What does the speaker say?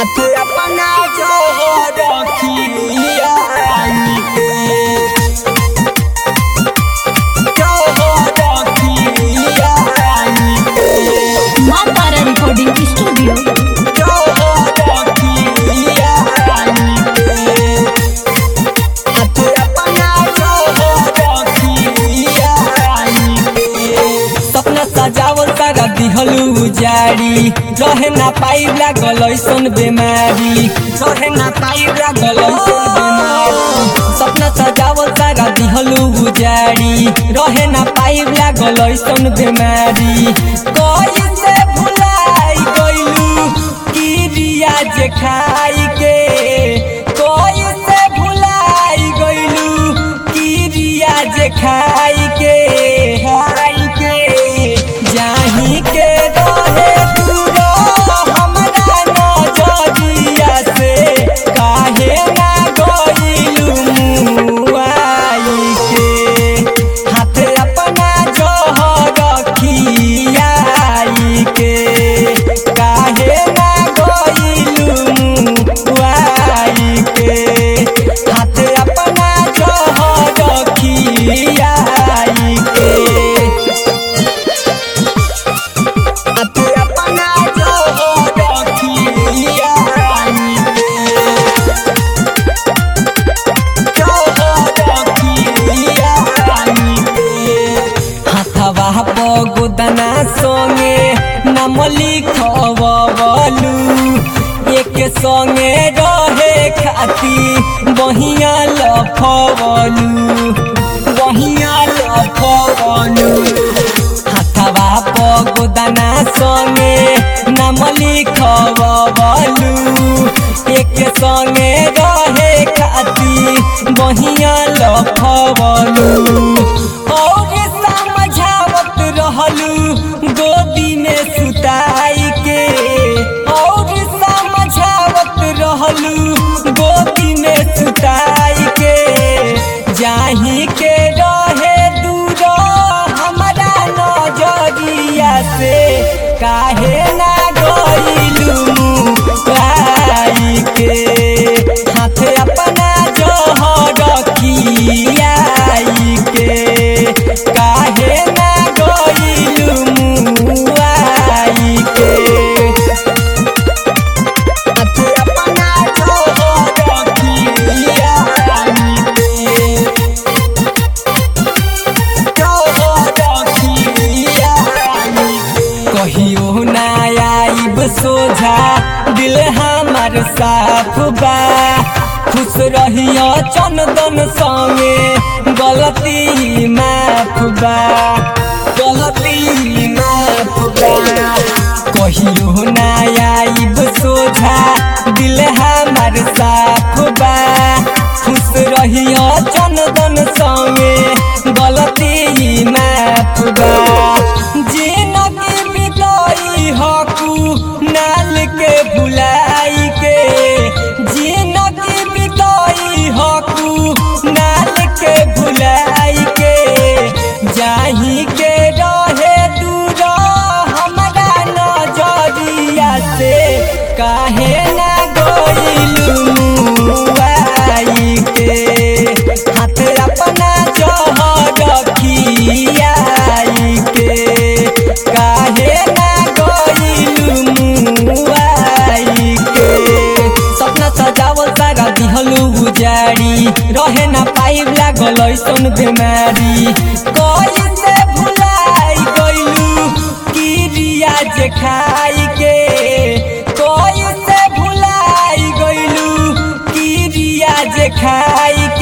हाथे अपना जो हो रखिया जो हो रखिया माँ तारा रिकॉर्डिंग स्टूडियो जो हो रखिया हाथे अपना जो हो रखिया सपना सजावल सारा दिहलू जारी रहे ना पाई लागल ऐसन बेमारी रहे ना पाई लागल ऐसन बेमारी सपना सजावल सारा दिहलू जारी रहे ना पाई लागल ऐसन बेमारी कैसे भुलाई गइलू किरिया जे खाई के कैसे भुलाई गइलू किरिया जे खाई के खाई के जाही के रहे दूर हमरा नजरिया से काहे ना गइलू मुआई के हाथ अपना जहर खियाई के काहे ना गइलू मुआई के हाथ अपना जहर खियाई के हाथ अपना जहर खियाई हाथवा पगोदना संगे नाम लिखवलू एक संगे रहे खाती बहिया लफवलू बहिया लफवलू हाथवा पगोदना संगे नाम लिखवलू एक संगे रहे खाती बहिया लफवलू और समझावत रहलू गोदी में सुताई के और समझावत रहलू गोदी में सुताई के जाही के रहे दूर हमारा नजरिया से काहे ना गइलू पाई के हाथ अपना जहर खियाई के काहे ना गइलू मुआई के हाथ अपना जहर खियाई के कहियो ना आइब सोझा दिल हमार साफ बा खुश रहियो चंदन संगे गलती माफ बा गलती माफ बा कहियो ना आइब सोझा दिल हमार साफ बा खुश रहियो चंदन संगे गलती माफ बा जिनगी बिताई हकू नाल के भुलाई के जिनगी बिताई हकू नाल के भुलाई के जाही के रहे दूर हमारा नजरिया से काहे ना गइलू मुआई के हाथ अपना जहर खियाई के काहे ना गइलू मुआई के सपना सजावल सारा दिहलू गुजारी रहे ना पाई लागल ऐसन बेमारी कैसे भुलाई गइलू किरिया जे खाई के कैसे भुलाई गइलू किरिया जे खाई